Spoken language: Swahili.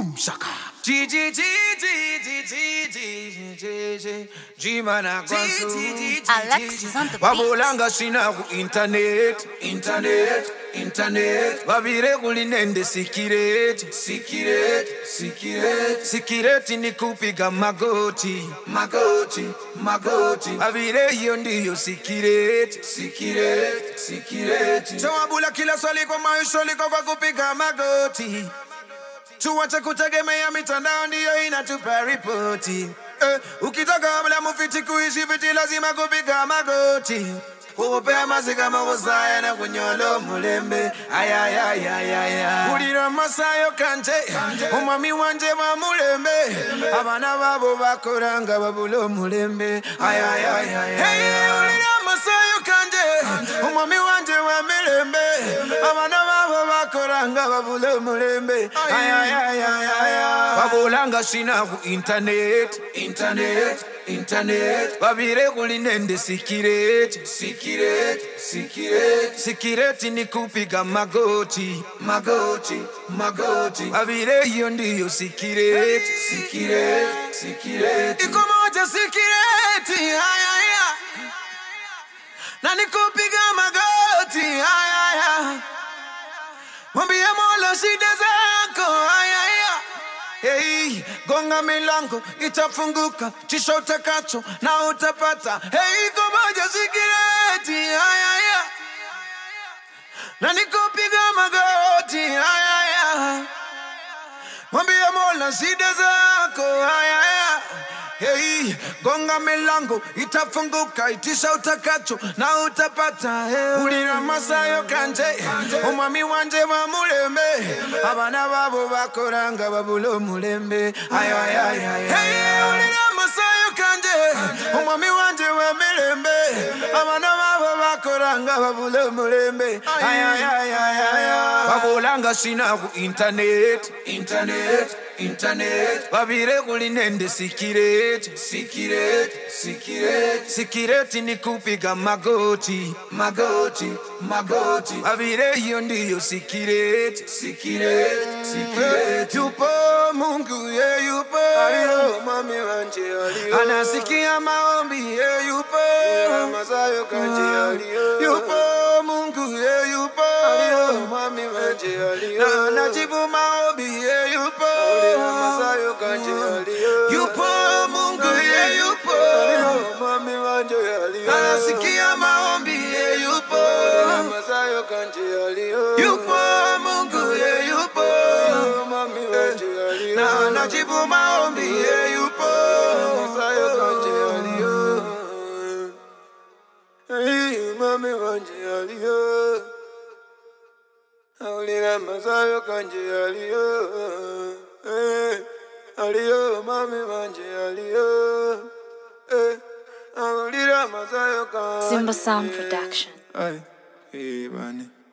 Boom shaka. G G G G G G G G G G man a go so. Alex is on the beat. Wabulanga sina ku internet, internet, internet. Wabire kulinende sikireti, sikireti, sikireti. Sikireti ni kupiga magoti, magoti, magoti. Wabire hiyo ndiyo sikireti, sikireti, sikireti. So wabula kila swali kwa maisha liko kwa kupiga magoti. Tuache kutegemea mitandao ndiyo inatupa ripoti. Eh, ukitaka mla mufiti kuishi viti lazima kupiga magoti. Kupea mazika mawosaya na kunyolo mulembe ayayayayaya ulira masayo kanje omwami wanje wa mulembe abana babo bakoranga babula omulembe ayayayaya ulira masayo kanje omwami wanje wa mirembe abana babo bakoranga babula omulembe ayayayaya babulanga sina ku internet internet internet babire kulinende sikireti sikireti sikireti sikireti ni kupiga magoti magoti magoti babire hiyo ndiyo sikireti sikireti sikireti iko moja sikireti ayaya na nikupiga magoti ayaya mwambie Mola shida zako ayaya Hey, gonga milango itafunguka, chisha utakacho na utapata. Hey, gomoja sikireti ayaya, na nikupiga magoti ayaya, mwambie Mola shida zako ayaya. Hey, gonga milango itafunguka, itisha utakacho na utapata. Hey, ulira masayo kanje, omwami wanje wa mulembe, abana babo bakoranga babula omulembe. Ayo, ayo, ayo, ayo, hey, ulira masayo kanje, omwami wanje wa mirembe, abana babo bakoranga babula omulembe. Ayo, ayo, ayo, ayo, ayo. babulanga sina ku internet, internet internet babire kulinende sikireti sikireti sikireti sikireti ni kupiga magoti magoti magoti babire hiyo ndiyo sikireti sikireti sikireti yupo Mungu ye yupo aliyo mami wanje aliyo anasikia maombi ye yupo masayo kanje aliyo yupo Mungu ye yupo aliyo mami wanje aliyo na anajibu maombi ye yupo masayo kanje aliyo yupo Mungu ye yupo mami wanje aliyo anasikia maombi ye yupo masayo kanje aliyo yupo Mungu ye yupo mami wanje aliyo na anajibu maombi ye yupo masayo kanje aliyo Hey, mami wanje aliyo Aulira masayo kanje aliyo Eh, aliyo mami wanje aliyo Eh, Aulira masayo kanje Simba Sound Production. Ay, hey, bani